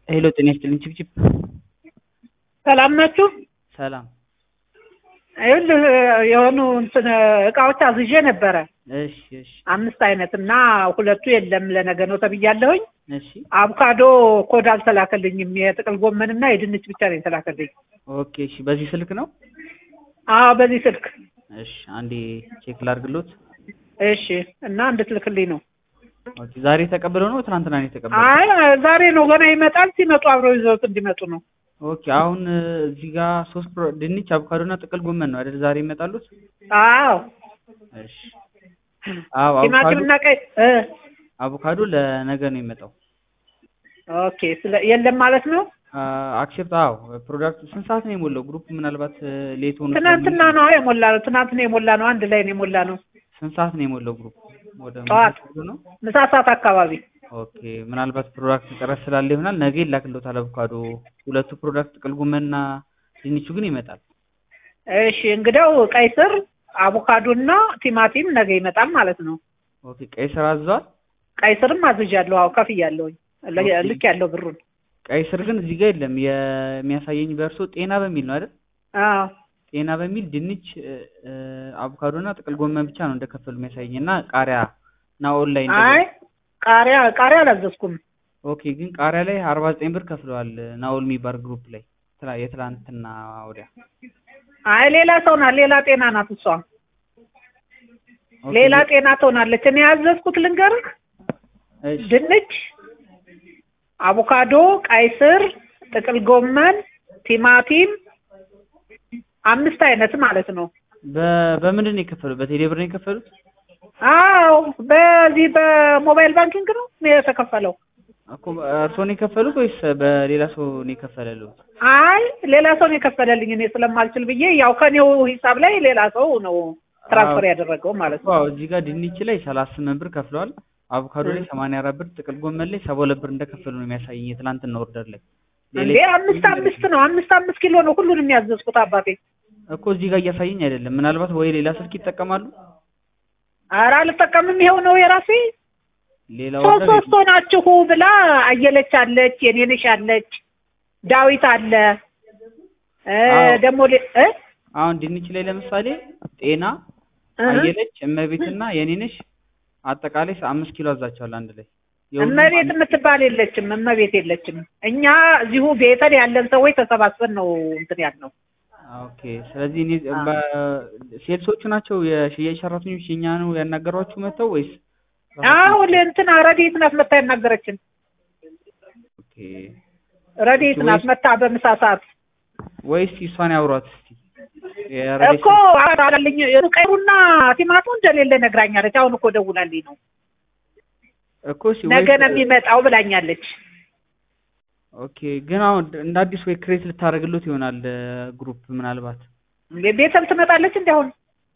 ሄሎ ጤና ይስጥልኝ ችብችብ ሰላም ናችሁ? ሰላም ይኸውልህ የሆኑ እንትን እቃዎች አዝዤ ነበረ እሺ እሺ አምስት አይነት እና ሁለቱ የለም ለነገ ነው ተብያለሁኝ። እሺ አቮካዶ ኮድ አልተላከልኝም። የጥቅል ጎመን እና የድንች ብቻ ነው የተላከልኝ። ኦኬ እሺ በዚህ ስልክ ነው አዎ በዚህ ስልክ እሺ አንዴ ቼክ ላድርግሎት እሺ። እና እንድትልክልኝ ነው። ኦኬ ዛሬ ተቀብለው ነው ትናንትና ነው የተቀበለው አይ ዛሬ ነው ገና ይመጣል። ሲመጡ አብረው ይዘውት እንዲመጡ ነው። ኦኬ አሁን እዚህ ጋር ሶስት ፕሮ- ድንች አቮካዶ እና ጥቅል ጎመን ነው አይደል ዛሬ ይመጣሉት አዎ እሺ አዎ አቮካዶ ቲማቲምና ቀይ እ አቮካዶ ለነገ ነው የሚመጣው ኦኬ ስለ የለም ማለት ነው። አክሴፕት አዎ ፕሮዳክት ስንት ሰዓት ነው የሞላው ግሩፕ ምናልባት ሌት ሆኖ ትናንትና ነው የሞላ ነው። ትናንት ነው የሞላ ነው። አንድ ላይ ነው የሞላ ነው። ስንት ሰዓት ነው የሞላው ግሩፕ ወደ ጠዋት። ምሳ ነው ምሳ ሰዓት አካባቢ ኦኬ ምናልባት ፕሮዳክት እጥረት ስላለ ይሆናል ነገ ይላክልዎታል አቮካዶ ሁለቱ ፕሮዳክት ጥቅል ጎመንና ድንቹ ግን ይመጣል እሺ እንግዲያው ቀይ ስር አቮካዶና ቲማቲም ነገ ይመጣል ማለት ነው። ኦኬ ቀይ ስር አዘዋል ቀይ ስርም አዝዣለሁ። አዎ ከፍያለሁኝ። ለ- ኦኬ። ልክ ያለው ብሩን። ቀይ ስር ግን እዚህ ጋር የለም የሚያሳየኝ በእርሶ ጤና በሚል ነው አይደል አዎ ጤና በሚል ድንች እ፣ አቮካዶና ጥቅል ጎመን ብቻ ነው እንደከፈሉ የሚያሳየኝ እና ቃሪያ እና ኦንላይን አይ ቃሪያ ቃሪያ አላዘዝኩም። ኦኬ ግን ቃሪያ ላይ አርባ ዘጠኝ ብር ከፍለዋል ናኦል የሚባል ግሩፕ ላይ ትላ- የትላንትና ወዲያ አይ ሌላ ሰው ናት። ሌላ ጤና ናት እሷ። ኦኬ፣ ሌላ ጤና ትሆናለች። እኔ ያዘዝኩት ልንገርህ፣ እሺ ድንች፣ አቮካዶ፣ ቀይ ስር፣ ጥቅል ጎመን፣ ቲማቲም አምስት አይነት ማለት ነው። በ- በምንድን ነው የከፈሉት በቴሌ ብር ነው የከፈሉት አዎ በዚህ በሞባይል ባንኪንግ ነው የተከፈለው። እኮ እርስዎ ነው የከፈሉት ወይስ በሌላ ሰው ነው የከፈለልዎት? አይ ሌላ ሰው ነው የከፈለልኝ እኔ ስለማልችል ብዬ ያው ከኔው ሂሳብ ላይ ሌላ ሰው ነው ትራንስፈር ያደረገው ማለት ነው። ዋው እዚህ ጋር ድንች ላይ ሰላሳ ስምንት ብር ከፍለዋል። አቮካዶ ላይ ሰማንያ አራት ብር፣ ጥቅል ጎመን ላይ ሰባ ሁለት ብር እንደከፈሉ ነው የሚያሳየኝ የትላንትና ኦርደር ላይ። እንዴ አምስት አምስት ነው አምስት አምስት ኪሎ ነው ሁሉንም ያዘዝኩት አባቴ። እኮ እዚህ ጋር እያሳየኝ አይደለም። ምናልባት ወይ ሌላ ስልክ ይጠቀማሉ። ኧረ አልጠቀምም ይኸው ነው የራሴ ሌላ ሶስት ኦርደር ሶስት ሆናችሁ ብላ አየለች አለች፣ የኔነሽ አለች፣ ዳዊት አለ እ አዎ። ደግሞ ሌ- እ አሁን ድንች ላይ ለምሳሌ ጤና፣ እህ አየለች፣ እመቤትና የኔነሽ አጠቃላይ አምስት ኪሎ አዛቸዋል አንድ ላይ የሁሉም እመቤት አንድ- የምትባል የለችም። እመቤት የለችም። እኛ እዚሁ ቤተል ያለን ሰዎች ተሰባስበን ነው እንትን ያልነው። ኦኬ ስለዚህ እኔ ሴልሶቹ ናቸው የሽያጭ ሰራተኞች የኛ ነው ያናገሯችሁ መጥተው ወይስ አሁን እንትን ረዴት ናት መታ ያናገረችን። ኦኬ ረዴት ናት መታ በምሳ ሰዓት ወይስ እሷን ያውሯት እስቲ የረዴት እኮ አላለኝ ቀሩና ቲማቱ እንደሌለ ነግራኛለች። አሁን እኮ ደውላልኝ ነው እኮ እሺ ነገ ወይስ ነው የሚመጣው ብላኛለች። ኦኬ ግን አሁን እንደ አዲስ ወይ ክሬት ልታደርግሉት ይሆናል ግሩፕ ምናልባት ቤተል ትመጣለች እንዲ አሁን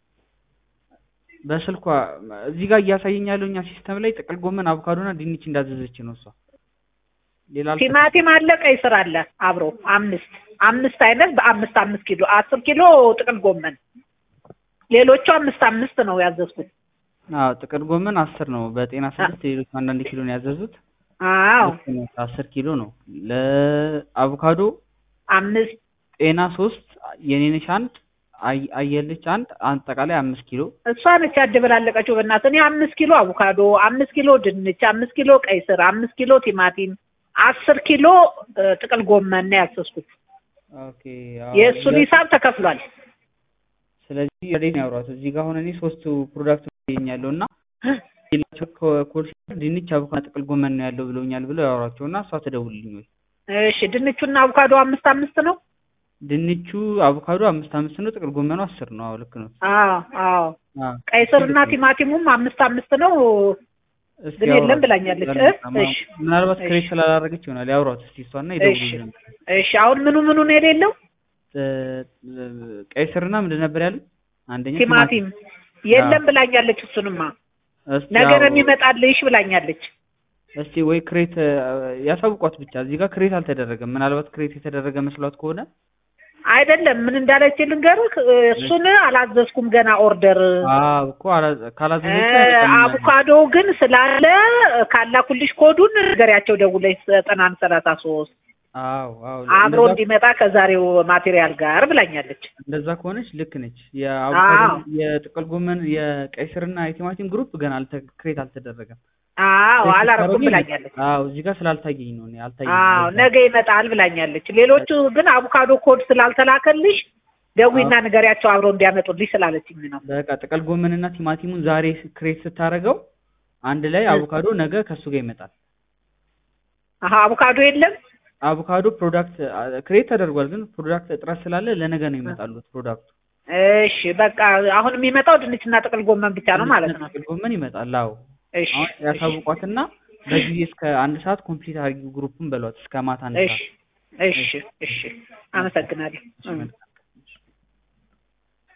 በስልኳ እዚህ ጋር እያሳየኝ ያለው እኛ ሲስተም ላይ ጥቅል ጎመን አቮካዶና ድንች እንዳዘዘች ነው እሷ ሌላ አልተ- ቲማቲም አለ፣ ቀይ ስር አለ አብሮ አምስት አምስት አይነት በአምስት አምስት ኪሎ አስር ኪሎ ጥቅል ጎመን ሌሎቹ አምስት አምስት ነው ያዘዝኩት። አዎ ጥቅል ጎመን አስር ነው በጤና ስድስት ሌሎች አንዳንድ ኪሎ ነው ያዘዙት አዎ ልክ ነው፣ አስር ኪሎ ነው ለአቮካዶ አምስት ጤና ሶስት የኔነሽ አንድ አይ- አየለች አንድ አጠቃላይ አምስት ኪሎ እሷ ነች ያደበላለቀችው። በእናትህ እኔ አምስት ኪሎ አቮካዶ፣ አምስት ኪሎ ድንች፣ አምስት ኪሎ ቀይ ስር፣ አምስት ኪሎ ቲማቲም፣ አስር ኪሎ እ, ጥቅል ጎመን ነው ያዘዝኩት። ኦኬ አዎ፣ የእሱን ለ- ሂሳብ ተከፍሏል። ስለዚህ ረዴት ነው ያወሯት እዚህ ጋር አሁን እኔ ሶስቱ ፕሮዳክት ይገኛለሁ እና ሌላቸው ኮል ድንች አቮካዶ ጥቅል ጎመን ነው ያለው ብለውኛል ብለው ያወሯቸው እና እሷ ትደውልልኝ ወይ እሺ ድንቹና አቮካዶ አምስት አምስት ነው። ድንቹ አቮካዶ አምስት አምስት ነው ጥቅል ጎመኑ አስር ነው አዎ ልክ ነው አዎ አዎ አዎ ቀይ ስርና ቲማቲሙም አምስት አምስት ነው። እስኪ ግን የለም ያውሯት። ብላኛለች። እ? እሺ ምናልባት እሺ። ክሬት ስላላደረገች ይሆናል ያውሯት እስቲ እሷና ይደውሉልኝ እሺ አሁን ምኑ ምኑ ነው የሌለው? ቀይ ስርና ምንድን ነበር ያሉት አንደኛ ቲማቲም የለም ብላኛለች። እሱንማ እስቲ ነገ ነው ያው- የሚመጣልሽ ብላኛለች። እስቲ ወይ ክሬት ያሳውቋት ብቻ እዚህ ጋር ክሬት አልተደረገም ምናልባት ክሬት የተደረገ መስሏት ከሆነ አይደለም ምን እንዳለች ልንገርህ። እሱን አላዘዝኩም ገና ኦርደር። አዎ እኮ አላ- ካላዘዘች እ፣ አይበቃም። አቮካዶ ግን ስላለ ካላኩልሽ ኮዱን ንገሪያቸው ደውለሽ ዘጠና አንድ ሰላሳ ሶስት አዎ አዎ አብሮ እንደዛ እንዲመጣ ከዛሬው ማቴሪያል ጋር ብላኛለች። እንደዛ ከሆነች ልክ ነች። የአቮካዶ አዎ የጥቅል ጎመን የቀይ ስርና የቲማቲም ግሩፕ ገና አልተ ክሬት አልተደረገም። አዎ ክሬት አላረኩም ስታደርጊ ብላኛለች። አዎ እዚህ ጋር ስላልታየኝ ነው እኔ አልታየኝም። አዎ ለዛ ነገ ይመጣል ብላኛለች። ሌሎቹ ግን አቮካዶ ኮድ ስላልተላከልሽ ደዊና አዎ ንገሪያቸው አብረው እንዲያመጡልሽ ስላለችኝ ነው። በቃ ጥቅል ጎመንና ቲማቲሙን ዛሬ ክሬት ስታደርገው አንድ ላይ አቮካዶ ነገ ከሱ ጋር ይመጣል። አሀ አቮካዶ የለም። አቮካዶ ፕሮዳክት ክሬት ተደርጓል፣ ግን ፕሮዳክት እጥረት ስላለ ለነገ ነው ይመጣሉት ፕሮዳክቱ። እሺ በቃ አሁን የሚመጣው ድንችና ጥቅል ጎመን ብቻ ነው ማለት ድንችና ነው። ጥቅል ጎመን ይመጣል። አዎ እሺ አሁን እሺ ያሳውቋትና በጊዜ እስከ አንድ ሰዓት ኮምፕሊት አድርጊው ግሩፑን በሏት እስከ ማታ አንድ እሺ ሰዓት። እሺ እሺ አመሰግናለሁ። እሺ እም። መልካም